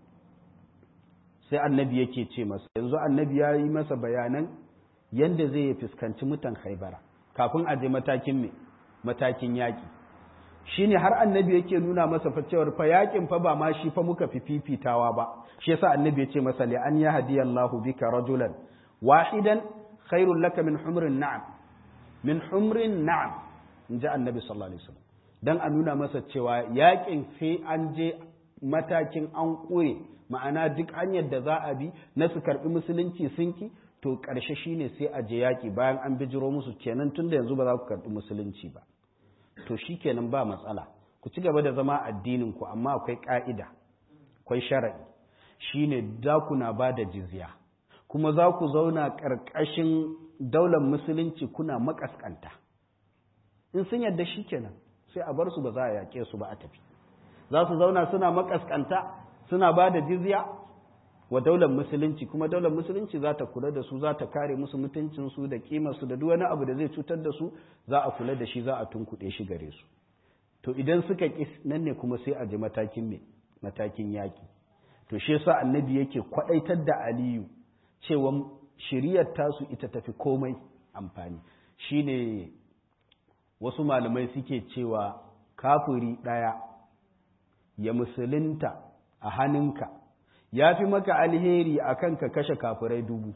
sai annabi yake ce masa yanzu annabi ya yi masa bayanan yadda zai fuskanci mutan haibara kafin a je matakin me matakin yaƙi shi ne har annabi yake nuna masa fa cewar fa yaƙin fa ba ma shi fa muka fi fifitawa ba shi yasa annabi ya ce masa li an yahdiyallahu bika rajulan wahidan khairul laka min humrin na'am min humrin na'am in ji annabi sallallahu alaihi wasallam dan a nuna masa cewa yaƙin sai an je matakin an ƙure ma'ana duk hanyar da za a bi na su karɓi musulunci sun ki to ƙarshe shine sai a je yaƙi bayan an bijiro musu kenan tun da yanzu ba za ku karɓi musulunci ba to shi kenan ba matsala ku ci gaba da zama addinin ku amma akwai ƙa'ida akwai shara'i shine za ku na ba da jizya kuma za ku zauna ƙarƙashin daular musulunci kuna makaskanta in sun yadda shi kenan sai a bar su ba za a yaƙe su ba a tafi za su zauna suna makaskanta suna ba da jizya wa daular musulunci kuma daular musulunci za ta kula da su za ta kare musu mutuncinsu da kimarsu da duk wani abu da zai cutar da su za a kula da shi za a tunkuɗe shi gare su to idan suka ƙi nan ne kuma sai a ji matakin me matakin yaƙi to shi yasa annabi yake kwaɗaitar da aliyu cewa shiriyar tasu ita tafi komai amfani shine wasu malamai suke cewa kafiri ɗaya ya musulunta a hannunka ya fi maka alheri a kan ka kashe kafirai dubu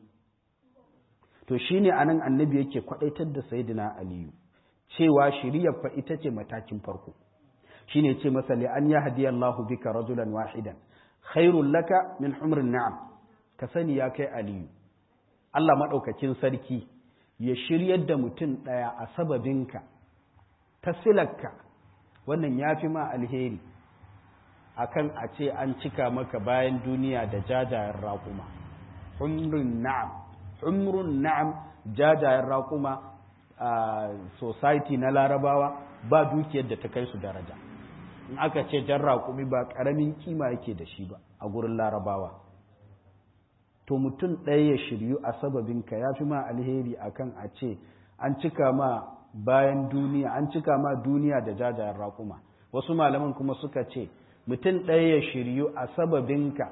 to shi ne a nan annabi yake kwaɗaitar da sayidina aliyu cewa shiriyar fa ita ce matakin farko shi ne ce masa an ya hadiyallahu bika rajulan wahidan khairun laka min humrin na'am ka sani ya kai aliyu Allah maɗaukakin sarki ya shiryar da mutum ɗaya a sababinka ta silarka wannan ya fi ma alheri akan a ce an cika maka bayan duniya da jajayen raƙuma humrun na'am humrun na'am jajayen raƙuma a society na larabawa ba dukiyar da ta kai su daraja in aka ce jan raƙumi ba ƙaramin kima yake da shi ba a gurin larabawa to mutum ɗaya ya shiryu a sababinka ya fi ma alheri akan a ce an cika ma bayan duniya an cika ma duniya da jajayen raƙuma wasu malaman kuma suka ce mutum ɗaya ya shiryu a sababinka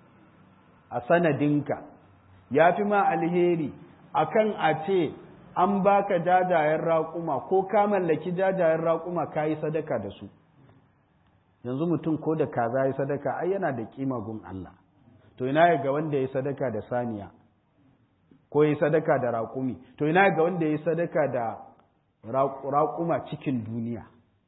a sanadinka ya fi ma alheri akan a ce an baka jajayen raƙuma ko ka mallaki jajayen raƙuma ka yi sadaka da su yanzu mutum ko da kaza yi sadaka ai yana da kima gun Allah to ina ga wanda ya yi sadaka da saniya ko ya yi sadaka da raƙumi to ina ga wanda ya yi sadaka da raƙuma cikin duniya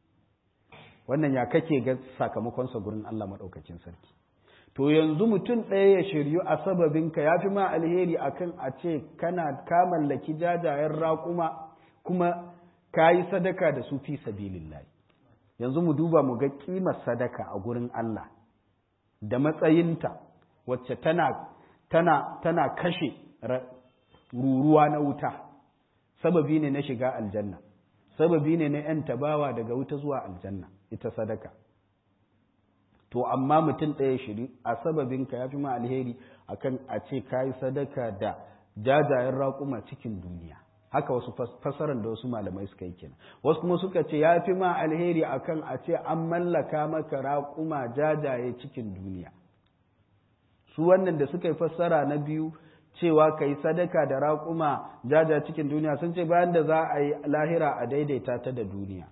wannan ya kake ga sakamakonsa gurin Allah maɗaukacin sarki to yanzu mutum ɗaya ya shiryu a sababinka ya fi ma alheri akan a ce kana ka mallaki jajayen raƙuma kuma ka yi sadaka da su fi sabilillahi yanzu mu duba mu ga ƙimar sadaka a gurin Allah da matsayinta wacce tana tana tana kashe ruruwa na wuta sababi ne na shiga aljanna sababi ne na ‘yan tabawa daga wuta zuwa aljanna ita sadaka to amma mutum ɗaya shiri a sababinka ya fi ma alheri akan a ce ka yi sadaka da jajayen raƙuma cikin duniya haka wasu fasaran da wasu malamai suka yi kenan wasu kuma suka ce ya fi ma alheri akan a ce an mallaka maka raƙuma jajaye cikin duniya su wannan da suka yi fassara na biyu cewa ka yi sadaka da raƙuma jaja cikin duniya sun ce bayan da za a yi lahira a daidaita ta da duniya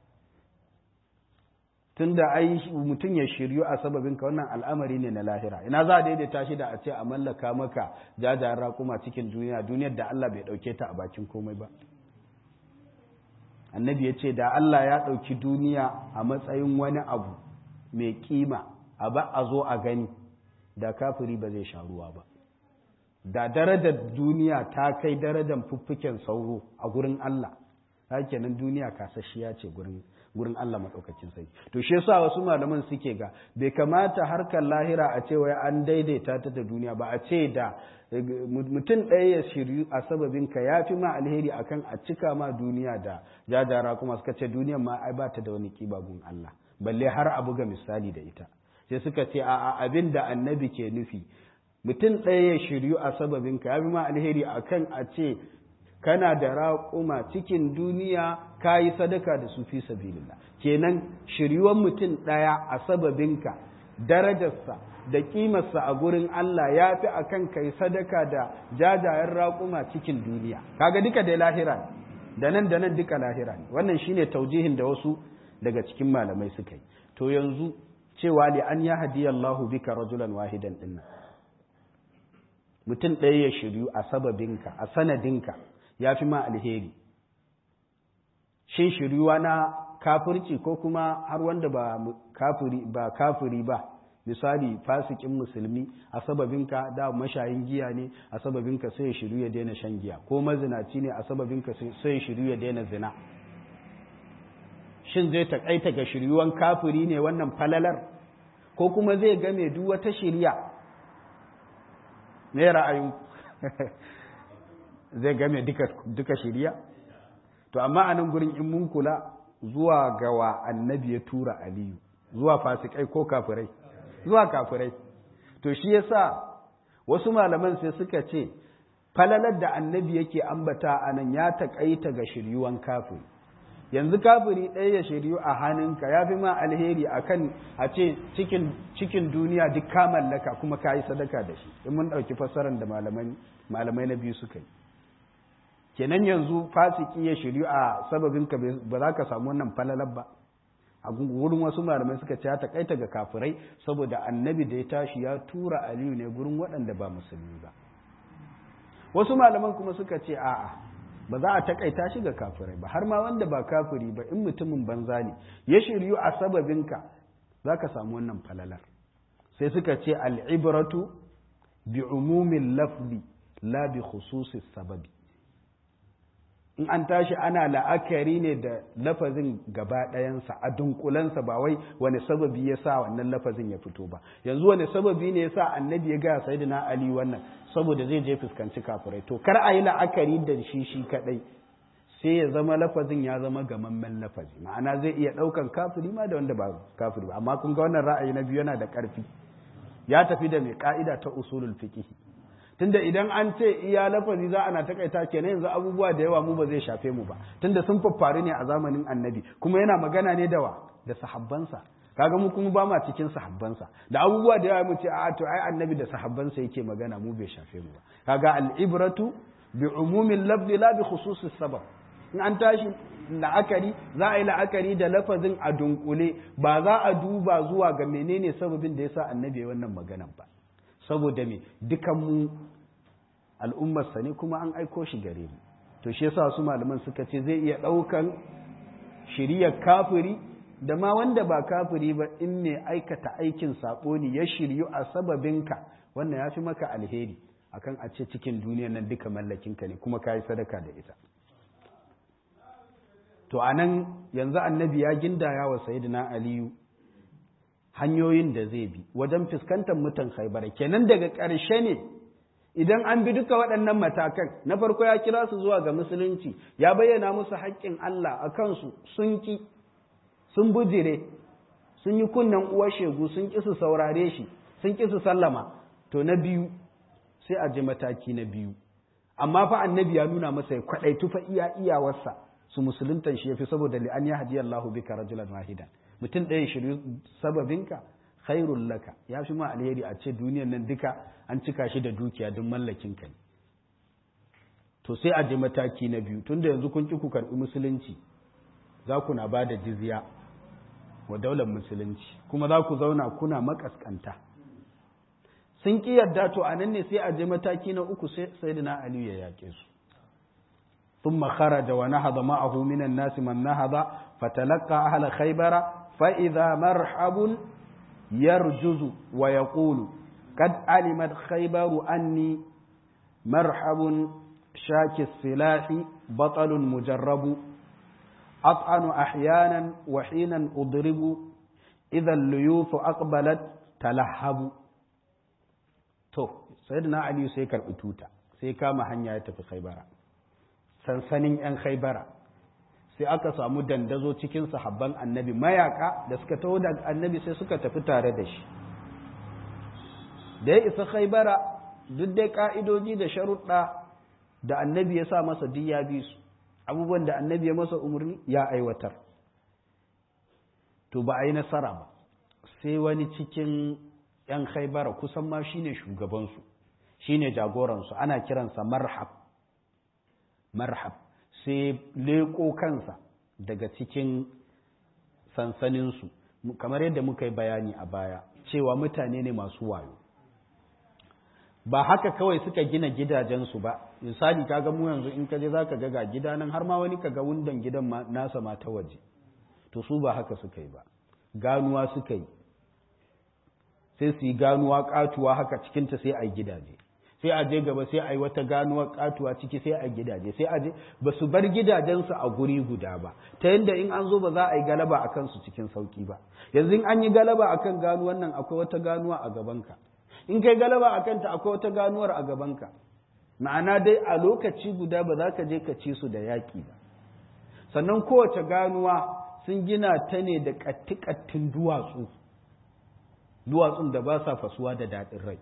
tun da ai mutum ya shiryu a sababin ka wannan al'amari ne na lahira ina za a daidaita shi da a ce a mallaka maka jajayen raƙuma cikin duniya duniyar da Allah bai ɗauke ta a bakin komai ba annabi ya ce da Allah ya ɗauki duniya a matsayin wani abu mai kima a ba a zo a gani da kafiri ba zai sha ruwa ba da darajar duniya ta kai darajar fuffuken sauro a gurin Allah kenan duniya kasashiya ce gurin gurin Allah maɗaukakin sai to shi yasa wasu malaman suke ga bai kamata harkar lahira a ce wai an daidaita ta da duniya ba a ce da mutum ɗaya ya shiryu a sababin ka ya fi ma alheri akan a cika ma duniya da jajara kuma suka ce duniyan ma ai ba ta da wani kiba gun Allah balle har a buga misali da ita sai suka ce a abin da annabi ke nufi mutum ɗaya ya shiryu a sababinka ya fi ma alheri akan a ce kana da raƙuma cikin duniya ka yi sadaka da su fi sabilillah kenan shiryuwan mutum ɗaya a sababinka darajarsa da ƙimarsa a gurin Allah ya fi a kan kai sadaka da jajayen raƙuma cikin duniya kaga duka dai lahira da nan da nan duka lahira ne wannan shine taujihin da wasu daga cikin malamai suka yi to yanzu cewa li an ya hadiyallahu bika rajulan wahidan dinnan mutum ɗaya ya shiryu a sababinka a sanadinka ya fi ma alheri shin shiryuwa na kafirci ko kuma har wanda ba kafiri ba kafiri ba misali fasikin musulmi a sababinka da mashayin giya ne a sababinka sai ya shiru ya daina shan giya ko mazinaci ne a sababinka sai ya shiru ya daina zina shin zai takaita ga shiryuwan kafiri ne wannan falalar ko kuma zai game duk wata shirya ne ra'ayin zai game duka shirya to amma a nan gurin in mun kula zuwa gawa annabi ya tura aliyu zuwa fasikai ko kafirai zuwa kafirai to shi yasa wasu malaman sai suka ce falalar da annabi yake ambata a nan ya taƙaita ga shiryuwan kafiri yanzu kafiri ɗaya ya shiryu a hannunka ya fi ma alheri a kan a ce cikin duniya duk ka mallaka kuma ka yi sadaka da shi in mun ɗauki fassarar da malamai na biyu suka yi kenan yanzu fasiki ya shiryu a sababinka ba za ka samu wannan falalar ba a gurin wasu malamai suka ce ya takaita ga kafirai saboda annabi da ya tashi ya tura aliyu ne gurin waɗanda ba musulmi ba wasu malaman kuma suka ce a'a ba za a takaita shi ga kafirai ba har ma wanda ba kafiri ba in mutumin banza ne ya shiryu a sababinka za ka samu wannan falalar sai suka ce al'ibratu bi umumin lafzi la bi khususis sababi in an tashi ana la'akari ne da lafazin gaba ɗayansa a dunkulensa ba wai wani sababi ya sa wannan lafazin ya fito ba yanzu wani sababi ne ya sa annabi ya gaya sai na ali wannan saboda zai je fuskanci kafirai to kar a yi la'akari da shi shi kaɗai sai ya zama lafazin ya zama gamammen lafazi ma'ana zai iya ɗaukan kafiri ma da wanda ba kafiri ba amma kun ga wannan ra'ayi na biyu yana da ƙarfi ya tafi da mai ka'ida ta usulul fiqh tunda idan an ce iya lafazi za ana takaita kenan yanzu abubuwa da yawa mu ba zai shafe mu ba tunda sun faffaru ne a zamanin annabi kuma yana magana ne da wa da sahabbansa kaga mu kuma ba ma cikin sahabbansa da abubuwa da yawa mu ce a to ai annabi da sahabbansa yake magana mu bai shafe mu ba kaga al-ibratu bi umumin lafzi la bi khususis sabab in an tashi la'akari za a yi la'akari da lafazin a dunkule ba za a duba zuwa ga menene sababin da yasa annabi ya wannan maganan ba saboda me dukanmu al'ummarsa ne kuma an aiko shi gare mu to shi yasa su malaman suka ce zai iya ɗaukan shiriyar kafiri da ma wanda ba kafiri ba in mai aikata aikin saɓo ne ya shiryu a sababinka wannan ya fi maka alheri akan a ce cikin duniyar nan duka mallakinka ne kuma ka yi sadaka da ita to a nan yanzu annabi ya gindaya wa sayidina aliyu hanyoyin da zai bi wajen fuskantar mutan haibara kenan daga ƙarshe ne idan an bi duka waɗannan matakan na farko ya kira su zuwa ga musulunci ya bayyana musu haƙƙin Allah a kansu sun ki sun bujire sun yi kunnen uwar shegu sun ƙi su saurare shi sun ƙi su sallama to na biyu sai a ji mataki na biyu amma fa annabi ya nuna masa ya kwaɗaitu fa iya iyawarsa su musuluntan shi yafi saboda li an yahdi Allahu bika rajulan wahidan mutum ɗaya shiryu sababinka khairul laka ya fi ma alheri a ce duniyan nan duka an cika shi da dukiya don mallakin ka ne to sai a je mataki na biyu tunda yanzu kun ki ku karɓi musulunci za ku na ba da jizya wa daular musulunci kuma za ku zauna kuna makaskanta sun ki yarda to a nan ne sai a je mataki na uku sai sayyidina aliyu ya yaƙe su ثم خرج ونهض معه من الناس من نهض فتلقى أهل خيبر فإذا مرحب يرجز ويقول قد علمت خيبر أني مرحب شاك السلاح بطل مجرب أطعن أحيانا وحينا أضرب إذا الليوث أقبلت تلهب تو سيدنا علي سيكر أتوتا سيكا محنيا يتفي خيبر sansanin 'yan haibara sai aka samu dandazo cikin sahabban annabi mayaka da suka taho da annabi sai suka tafi tare da shi da ya isa khaibara duk dai ka'idoji da sharuɗa da annabi ya sa masa duk ya bi su abubuwan da annabi ya masa umarni ya aiwatar to ba a yi nasara ba sai wani cikin ‘yan khaibara kusan ma shine shugabansu shine jagoransu ana kiransa marhab marhab sai leƙo kansa daga cikin sansaninsu kamar yadda muka yi bayani a baya cewa mutane ne masu wayo ba haka kawai suka gina gidajensu ba misali kaga mu yanzu in kaje zaka ga ga gida nan har ma wani kaga wundan gidan nasa ma ta waje to su ba haka suka yi ba ganuwa suka yi sai su yi ganuwa katuwa haka cikinta sai a yi gidaje sai a je gaba sai a yi wata ganuwa katuwa ciki sai a yi gidaje sai a je ba su bar gidajensu a guri guda ba ta yadda in an zo ba za a yi galaba a kansu cikin sauki ba yanzu in an yi galaba a kan ganuwan nan akwai wata ganuwa a gabanka in kai galaba a kanta akwai wata ganuwar a gabanka ma'ana dai a lokaci guda ba za ka je ka ci su da yaƙi ba sannan kowace ganuwa sun gina ta ne da ƙatti-ƙattin duwatsu duwatsun da ba sa fasuwa da daɗin rai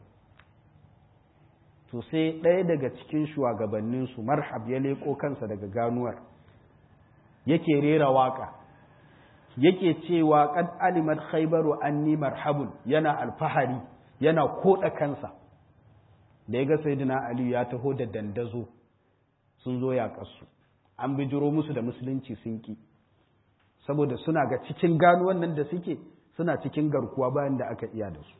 to sai ɗaya daga cikin shugabanninsu marhab ya leƙo kansa daga ganuwar yake rera waƙa yake cewa qad alimat khaybaru anni marhabun yana alfahari yana koda kansa da ya ga sayyidina ali ya taho da dandazo sun zo ya kasu an bijiro musu da musulunci sun ki saboda suna ga cikin ganuwan nan da suke suna cikin garkuwa bayan da aka iya da su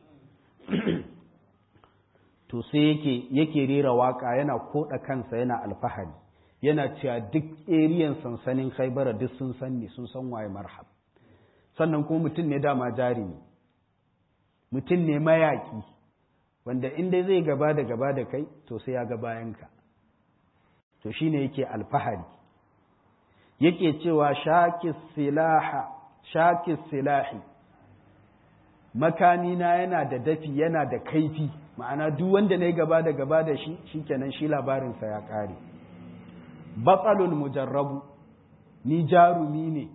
to sai yake yake rera waka yana koda kansa yana alfahari yana cewa duk eriyan sansanin khaibara duk sun san ni sun san waye marhab sannan kuma mutum ne dama jari ne mutum ne mayaki wanda inda zai gaba da gaba da kai to sai ya ga bayanka to shine yake alfahari yake cewa shakis silaha shakis silahi makamina yana da dafi yana da kaifi ma'ana duk wanda na yi gaba da gaba da shi shikenan shi labarinsa ya ƙare batsalul mujarrabu ni jarumi ne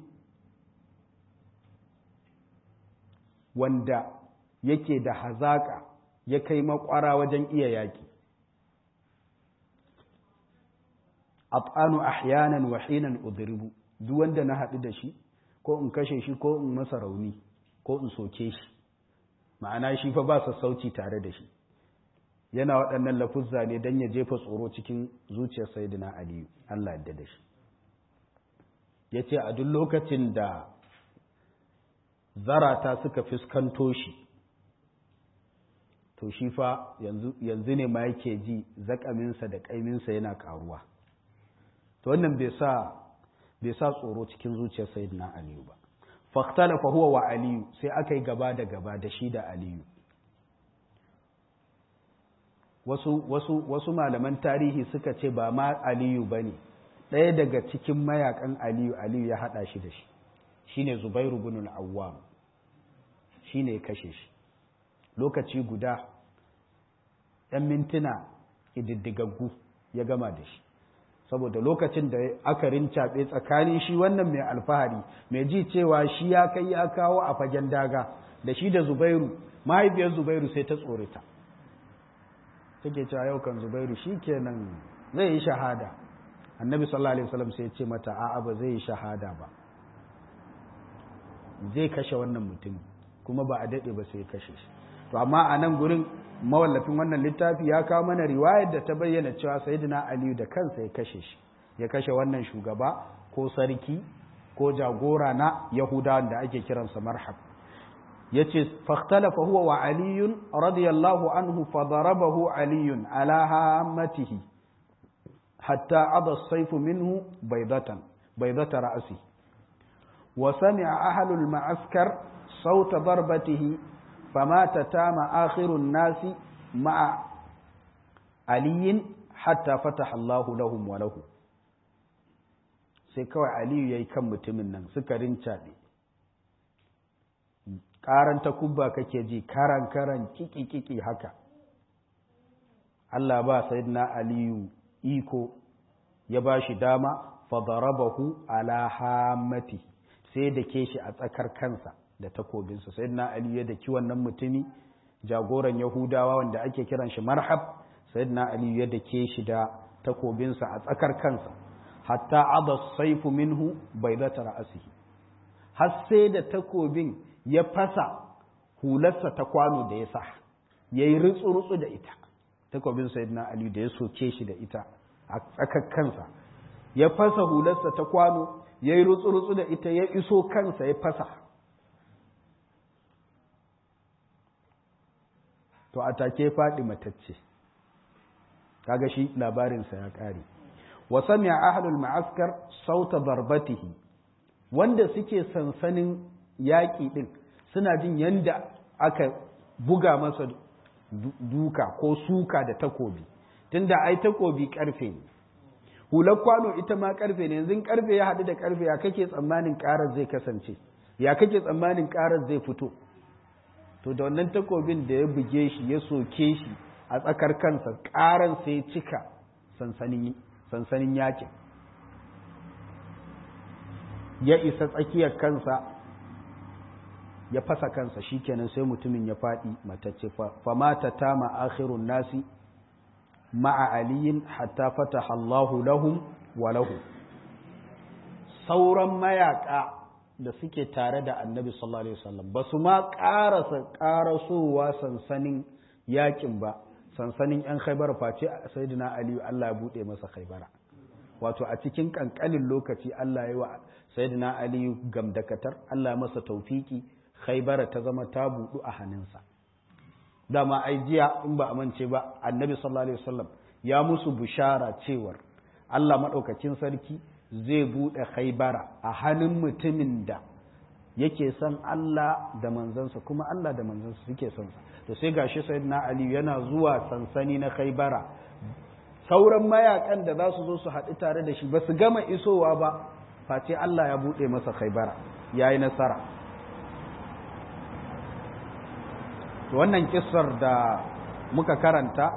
wanda yake da hazaƙa ya kai makwara wajen iya yaƙi af'anu ahyanan wa hinan udribu duk wanda na haɗu da shi ko in kashe shi ko in masa rauni ko in soke shi ma'ana shi fa ba sassauci tare da shi yana waɗannan lafuzza ne don ya jefa tsoro cikin zuciyar sayyidina aliyu Allah yadda da shi ya ce a duk lokacin da zarata suka fuskanto shi to shi fa yanzu ne ma yake ji zakaminsa da ƙaiminsa yana ƙaruwa to wannan bai sa bai sa tsoro cikin zuciyar sayyidina aliyu ba faktalafa huwa wa aliyu sai aka yi gaba da gaba da shi da aliyu wasu, wasu, wasu malaman tarihi suka ce ba ma aliyu ba ne ɗaya daga cikin mayakan aliyu aliyu ya haɗa shi da shi shi ne zubairu bin awwam shi ne ya kashe shi lokaci guda ‘yan mintuna ƙididdigaggu ya gama da shi saboda lokacin da aka rincaɓe tsakanin shi wannan mai alfahari mai ji cewa shi ya kai ya kawo a fagen daga da shi da zubairu mahaifiyar zubairu sai ta tsorita take cewa yau kan zubairu shi kenan zai yi shahada annabi sallallahu alaihi wasallam sai ya ce mata a'a ba zai yi shahada ba zai kashe wannan mutum kuma ba a daɗe ba sai ya kashe shi to amma a nan gurin mawallafin wannan littafi ya kawo mana riwayar da ta bayyana cewa sayyidina aliyu da kansa ya kashe shi ya kashe wannan shugaba ko sarki ko jagora na yahudawan da ake kiransa marhab yace fakhtalafa huwa wa aliyun radiyallahu anhu fadarabahu aliyun ala hammatihi hatta ada as-sayfu minhu baydatan baydata ra'si wa sami'a ahlul ma'askar sawta darbatihi فمات تام آخر الناس مع علي حتى فتح الله لهم وله sai kawai aliyu ya yi kan mutumin nan suka rincaɗe ƙaran takubba kake ji karan karan kiki kiki haka Allah ba na aliyu iko ya ba shi dama fadarabahu ala hamati sai da ke shi a tsakar kansa da takobinsa sai na ali ya daki wannan mutumi jagoran yahudawa wanda ake kiran shi marhab sai na ali ya dake shi da takobinsa a tsakar kansa hatta aba saifu minhu baydata ra'sihi har sai da takobin ya fasa hularsa ta kwano da ya sa yayi rutsu-rutsu da ita takobin sayyidina ali da ya soke shi da ita a tsakar kansa ya fasa hularsa ta kwano ya yi rutsu-rutsu da ita ya iso kansa ya fasa to a take faɗi matacce kaga shi labarinsa ya ƙare wa sami'a ahlul ma'askar sauta darbatihi wanda suke sansanin yaƙi ɗin suna jin yanda aka buga masa duka ko suka da takobi tunda ai takobi ƙarfe ne hular kwano ita ma karfe ne yanzu karfe ya haɗu da karfe ya kake tsammanin ƙarar zai kasance ya kake tsammanin ƙarar zai fito to da wannan takobin da ya buge shi ya soke shi a tsakar kansa ƙaran sai ya cika sansanin yakin ya isa tsakiyar kansa ya fasa kansa shikenan sai mutumin ya faɗi matacce famata tama akhirun nasi ma'a aliyin hatta fataha Allahu lahum wa lahu sauran mayaka da suke tare da annabi sallallahu alaihi wasallam ba su ma ƙarasa ƙarasowa sansanin yakin ba sansanin yan khaibar face sayyidina ali Allah ya bude masa khaibara wato a cikin kankanin lokaci Allah ya yi wa sayyidina ali gamdakatar Allah ya masa taufiki khaibara ta zama ta budu a hannunsa dama ai jiya in ba amince ba annabi sallallahu alaihi wasallam ya musu bushara cewar Allah madaukakin sarki zai bude khaybara a hannun mutumin da yake son Allah da manzansa kuma Allah da manzansa suke son sa to sai gashi sayyidina Ali yana zuwa sansani na khaybara sauran mayakan da za su zo su haɗu tare da shi ba su gama isowa ba face Allah ya buɗe masa khaybara yayi nasara wannan kissar da muka karanta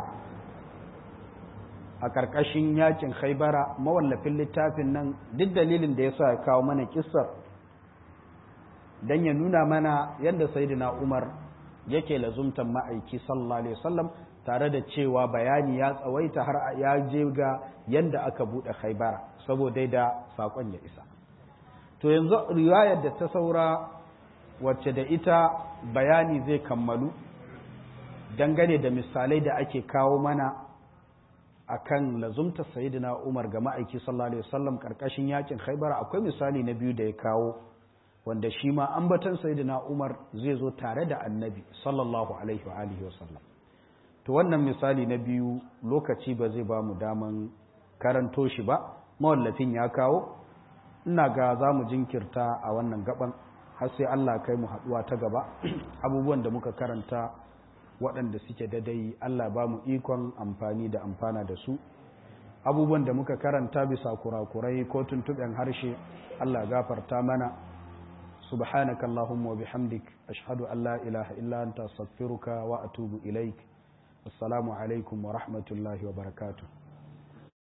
a ƙarƙashin yakin haibara mawallafin littafin nan duk dalilin da ya sa ya kawo mana kissar don ya nuna mana yadda saidina umar yake lazumtan ma'aiki sallallahu alaihi wasallam tare da cewa bayani ya tsawaita har ya je ga yadda aka buɗe haibara saboda da saƙon ya isa to yanzu riwayar da ta saura wacce da ita bayani zai kammalu dangane da misalai da ake kawo mana akan lazumta sayyidina Umar ga ma'aiki sallallahu alaihi wasallam karkashin yakin Khaibar akwai misali na biyu da ya kawo wanda shi ma ambatan sayyidina Umar zai zo tare da Annabi sallallahu alaihi wa alihi wasallam to wannan misali na biyu lokaci ba zai ba mu daman karanto shi ba mawallafin ya kawo ina ga za mu jinkirta a wannan gaban har sai Allah kai mu haɗuwa ta gaba abubuwan da muka karanta waɗanda suke dadai Allah ba mu ikon amfani da amfana da su abubuwan da muka karanta bisa kurakurai ko tuntuɓen harshe Allah gafarta mana subhanaka Allahumma wa bihamdik ashhadu an la ilaha illa anta astaghfiruka wa atubu ilaik assalamu alaikum wa rahmatullahi wa barakatuh